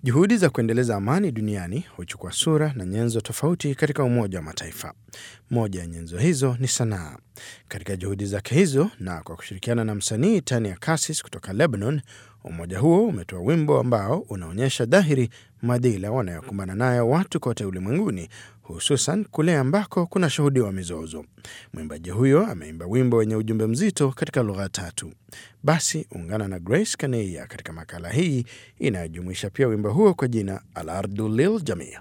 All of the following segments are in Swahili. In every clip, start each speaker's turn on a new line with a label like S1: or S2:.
S1: Juhudi za kuendeleza amani duniani huchukua sura na nyenzo tofauti katika Umoja wa Mataifa. Moja ya nyenzo hizo ni sanaa. Katika juhudi zake hizo na kwa kushirikiana na msanii Tania Kassis kutoka Lebanon, umoja huo umetoa wimbo ambao unaonyesha dhahiri madhila wanayokumbana nayo watu kote ulimwenguni, hususan kule ambako kuna shuhudiwa mizozo. Mwimbaji huyo ameimba wimbo wenye ujumbe mzito katika lugha tatu. Basi ungana na Grace Kaneia katika makala hii inayojumuisha pia wimbo huo kwa jina Al Ardu Lil Jamia.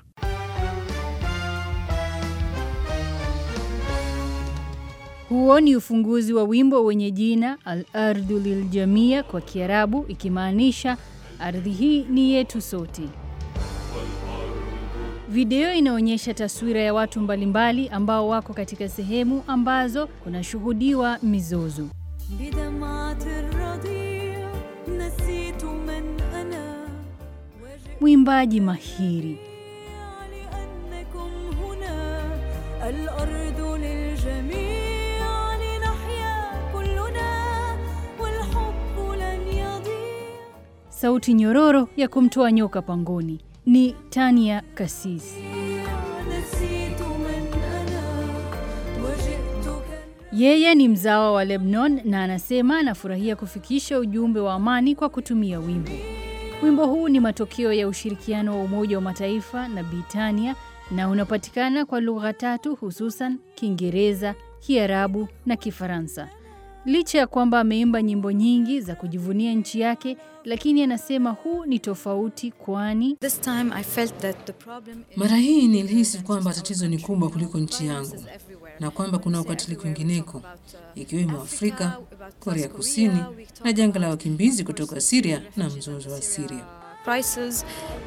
S2: Huo ni ufunguzi wa wimbo wenye jina Al Ardu Lil Jamia kwa Kiarabu, ikimaanisha ardhi hii ni yetu sote. Video inaonyesha taswira ya watu mbalimbali ambao wako katika sehemu ambazo kunashuhudiwa mizozo. Mwimbaji mahiri sauti nyororo ya kumtoa nyoka pangoni ni Tania Kassis. Yeye ni mzawa wa Lebanon na anasema anafurahia kufikisha ujumbe wa amani kwa kutumia wimbo. Wimbo huu ni matokeo ya ushirikiano wa Umoja wa Mataifa na Britania na unapatikana kwa lugha tatu hususan Kiingereza, Kiarabu na Kifaransa. Licha ya kwamba ameimba nyimbo nyingi za kujivunia nchi yake, lakini anasema huu ni tofauti, kwani
S3: mara hii nilihisi kwamba tatizo ni kubwa kuliko nchi yangu na kwamba kuna ukatili kwingineko, ikiwemo Afrika, Korea Kusini na janga la wakimbizi kutoka Siria na mzozo wa Siria.
S4: Prices.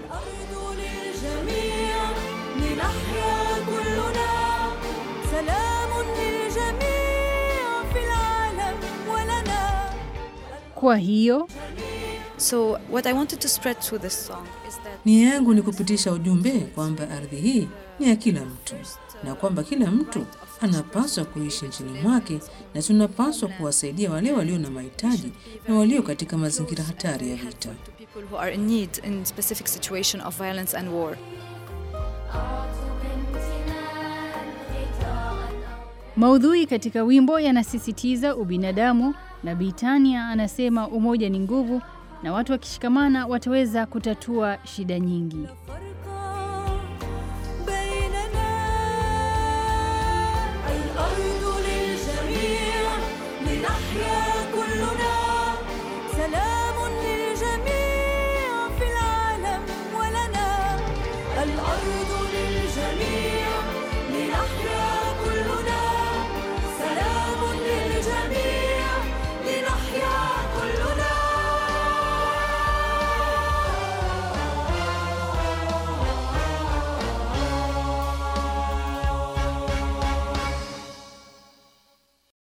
S2: Kwa hiyo
S4: So what I wanted to spread through this song is that
S3: Nia yangu ni kupitisha ujumbe kwamba ardhi hii ni ya kila mtu na kwamba kila mtu anapaswa kuishi nchini mwake na tunapaswa kuwasaidia wale walio na mahitaji na walio katika mazingira hatari ya vita.
S4: to people who are in need in specific situation of violence and war.
S2: maudhui katika wimbo yanasisitiza ubinadamu, na Britania anasema umoja ni nguvu na watu wakishikamana wataweza kutatua shida nyingi.
S5: الأرض للجميع